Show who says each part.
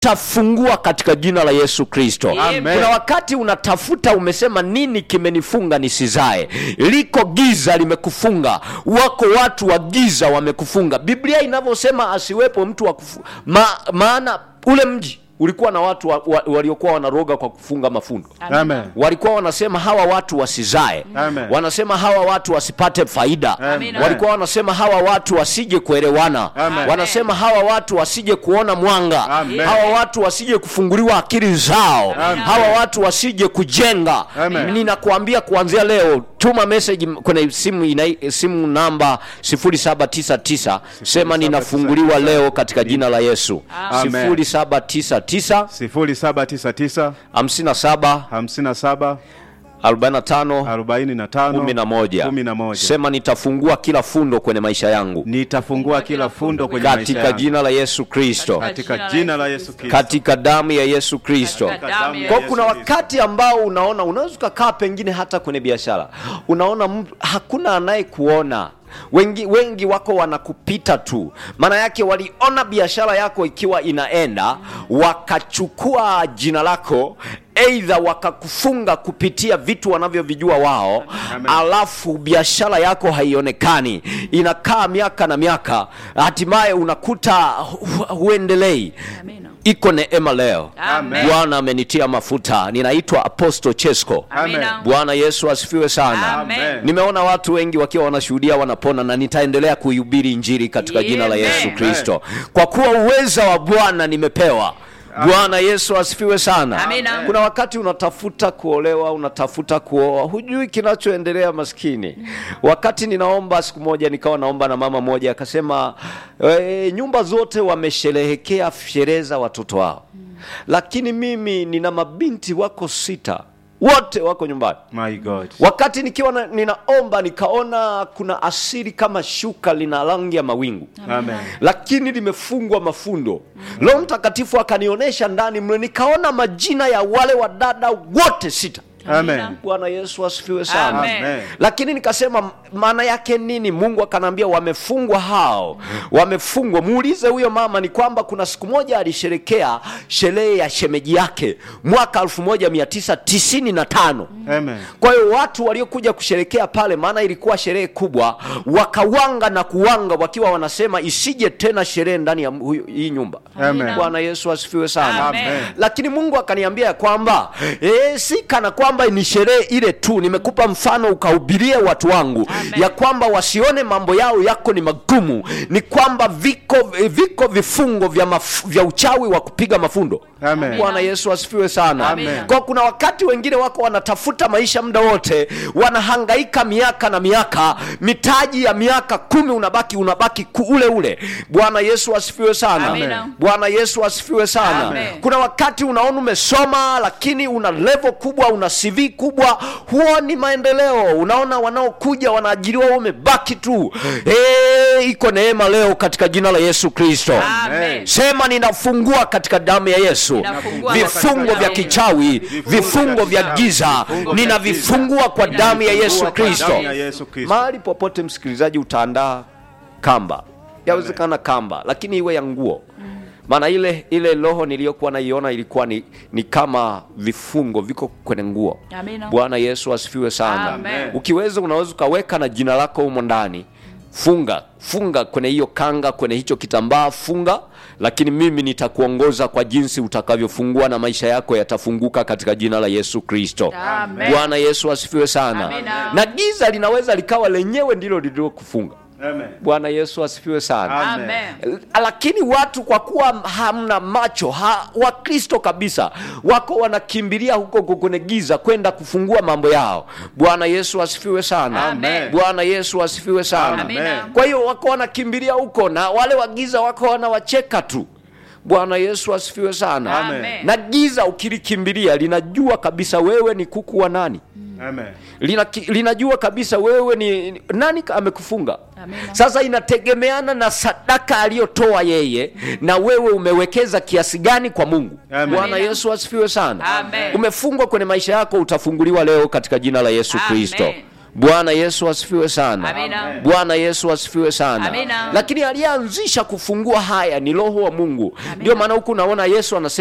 Speaker 1: tafungua katika jina la yesu kristo
Speaker 2: Amen.
Speaker 1: kuna wakati unatafuta umesema nini kimenifunga nisizae liko giza limekufunga wako watu wa giza wamekufunga biblia inavyosema asiwepo mtu wa kufu, ma, maana ule mji ulikuwa na watu wa, wa, waliokuwa wanaroga kwa kufunga mafundo
Speaker 2: Amen.
Speaker 1: walikuwa wanasema hawa watu wasizae
Speaker 2: Amen.
Speaker 1: wanasema hawa watu wasipate faida
Speaker 2: Amen.
Speaker 1: walikuwa wanasema hawa watu wasije kuelewana
Speaker 2: Amen.
Speaker 1: wanasema hawa watu wasije kuona mwanga
Speaker 2: Amen.
Speaker 1: hawa watu wasije kufunguliwa akili zao
Speaker 2: Amen.
Speaker 1: hawa watu wasije kujenga
Speaker 2: Amen.
Speaker 1: ninakuambia kuanzia leo tuma message kwenye simu, ina, simu namba 0799 sema ninafunguliwa leo katika jina la yesu
Speaker 2: Amen.
Speaker 1: 0799
Speaker 2: 0799
Speaker 1: 57
Speaker 2: 57
Speaker 1: 45
Speaker 2: 45
Speaker 1: 11
Speaker 2: 11.
Speaker 1: sema nitafungua kila fundo kwenye maisha yangu
Speaker 2: nitafungua kila fundo kwenye maisha
Speaker 1: katika
Speaker 2: yangu.
Speaker 1: jina la yesu kristo
Speaker 2: katika jina la Yesu Kristo.
Speaker 1: katika damu ya yesu kristo
Speaker 3: Katika damu ya
Speaker 1: kwa
Speaker 2: Yesu
Speaker 1: kuna
Speaker 2: Kristo.
Speaker 1: wakati ambao unaona unaweza ukakaa pengine hata kwenye biashara unaona mtu- hakuna anayekuona wengi wengi wako wanakupita tu maana yake waliona biashara yako ikiwa inaenda wakachukua jina lako eidha wakakufunga kupitia vitu wanavyovijua wao
Speaker 2: Amen.
Speaker 1: alafu biashara yako haionekani inakaa miaka na miaka hatimaye unakuta hu- huendelei
Speaker 3: Amina.
Speaker 1: iko neema leo
Speaker 3: Amen.
Speaker 1: bwana amenitia mafuta ninaitwa apostle chesco
Speaker 3: Amina.
Speaker 1: bwana yesu asifiwe sana
Speaker 3: Amen.
Speaker 1: nimeona watu wengi wakiwa wanashuhudia wanapona na nitaendelea kuihubiri injili katika jina la
Speaker 3: Amen.
Speaker 1: yesu kristo kwa kuwa uweza wa bwana nimepewa bwana yesu asifiwe sana
Speaker 3: Amina.
Speaker 1: kuna wakati unatafuta kuolewa unatafuta kuoa hujui kinachoendelea maskini wakati ninaomba siku moja nikawa naomba na mama moja akasema e, nyumba zote wamesherehekea sherehe za watoto wao lakini mimi nina mabinti wako sita wote wako nyumbani
Speaker 2: My God.
Speaker 1: wakati nikiwa na, ninaomba nikaona kuna asiri kama shuka lina rangi ya mawingu
Speaker 2: Amen.
Speaker 1: lakini limefungwa mafundo roho mtakatifu akanionyesha ndani mle nikaona majina ya wale wadada wote sita
Speaker 2: Amen.
Speaker 1: bwana yesu asifiwe sana
Speaker 3: Amen.
Speaker 2: Amen.
Speaker 1: lakini nikasema maana yake nini mungu akanaambia wamefungwa hao wamefungwa muulize huyo mama ni kwamba kuna siku moja alisherekea sherehe ya shemeji yake mwaka 1995
Speaker 2: Amen.
Speaker 1: kwa hiyo watu waliokuja kusherekea pale maana ilikuwa sherehe kubwa wakawanga na kuwanga wakiwa wanasema isije tena sherehe ndani ya huyu- hii nyumba
Speaker 2: Amen.
Speaker 1: bwana yesu asifiwe sana
Speaker 3: Amen.
Speaker 1: lakini mungu akaniambia ya kwamba e, si kana kwamba ni sherehe ile tu nimekupa mfano ukahubirie watu wangu
Speaker 3: Amen.
Speaker 1: ya kwamba wasione mambo yao yako ni magumu ni kwamba viko viko vifungo vya, maf, vya uchawi wa kupiga mafundo
Speaker 2: Amen.
Speaker 1: bwana yesu asifiwe sana
Speaker 3: Amen.
Speaker 1: kwa kuna wakati wengine wako wanatafuta maisha muda wote wanahangaika miaka na miaka mitaji ya miaka kumi unabaki unabaki ku- ule ule bwana yesu asifiwe sana
Speaker 3: Amen.
Speaker 1: bwana yesu asifiwe sana
Speaker 3: Amen.
Speaker 1: kuna wakati unaona umesoma lakini una level kubwa una cv kubwa huoni maendeleo unaona wanaokuja wanaajiriwa wewe umebaki tu hey, iko neema leo katika jina la yesu kristo
Speaker 3: Amen.
Speaker 1: sema ninafungua katika damu ya yesu
Speaker 3: Ninafungua
Speaker 1: vifungo
Speaker 3: katika
Speaker 1: vya
Speaker 3: damu ya
Speaker 1: kichawi vifungo vya
Speaker 2: kichawi,
Speaker 1: giza
Speaker 2: vifungo vya
Speaker 1: ninavifungua kwa damu ya yesu
Speaker 2: Kwa
Speaker 1: kristo
Speaker 2: damu ya Yesu Kristo.
Speaker 1: mahali popote msikilizaji utaandaa kamba yawezekana kamba lakini iwe ya nguo maana ile ile roho niliyokuwa naiona ilikuwa ni, ni kama vifungo viko kwenye nguo
Speaker 3: Amina.
Speaker 1: bwana yesu asifiwe sana
Speaker 3: Amen.
Speaker 1: ukiweza unaweza ukaweka na jina lako humo ndani funga funga kwenye hiyo kanga kwenye hicho kitambaa funga lakini mimi nitakuongoza kwa jinsi utakavyofungua na maisha yako yatafunguka katika jina la yesu kristo
Speaker 3: Amen.
Speaker 1: bwana yesu asifiwe sana
Speaker 3: Amina.
Speaker 1: na giza linaweza likawa lenyewe ndilo lililokufunga
Speaker 2: Amen.
Speaker 1: bwana yesu asifiwe sana
Speaker 3: Amen.
Speaker 1: lakini watu kwa kuwa hamna macho ha, wakristo kabisa wako wanakimbilia huko kwenye giza kwenda kufungua mambo yao bwana yesu asifiwe sana
Speaker 3: Amen.
Speaker 1: bwana yesu asifiwe sana
Speaker 3: Amina.
Speaker 1: kwa hiyo wako wanakimbilia huko na wale wa giza wako wanawacheka tu bwana yesu asifiwe sana
Speaker 3: Amen.
Speaker 1: na giza ukilikimbilia linajua kabisa wewe ni kuku wa nani
Speaker 2: Amen.
Speaker 1: Lina, linajua kabisa wewe ni ni- nani ka- amekufunga
Speaker 3: Amina.
Speaker 1: sasa inategemeana na sadaka aliyotoa yeye na wewe umewekeza kiasi gani kwa mungu
Speaker 2: Amen.
Speaker 1: bwana
Speaker 3: Amina.
Speaker 1: yesu asifiwe sana
Speaker 3: Amen.
Speaker 1: umefungwa kwenye maisha yako utafunguliwa leo katika jina la yesu
Speaker 3: Amen.
Speaker 1: kristo bwana yesu asifiwe sana
Speaker 3: Amina.
Speaker 1: bwana yesu asifiwe sana
Speaker 3: Amina.
Speaker 1: lakini aliyeanzisha kufungua haya ni roho wa mungu ndio maana huku unaona yesu anasema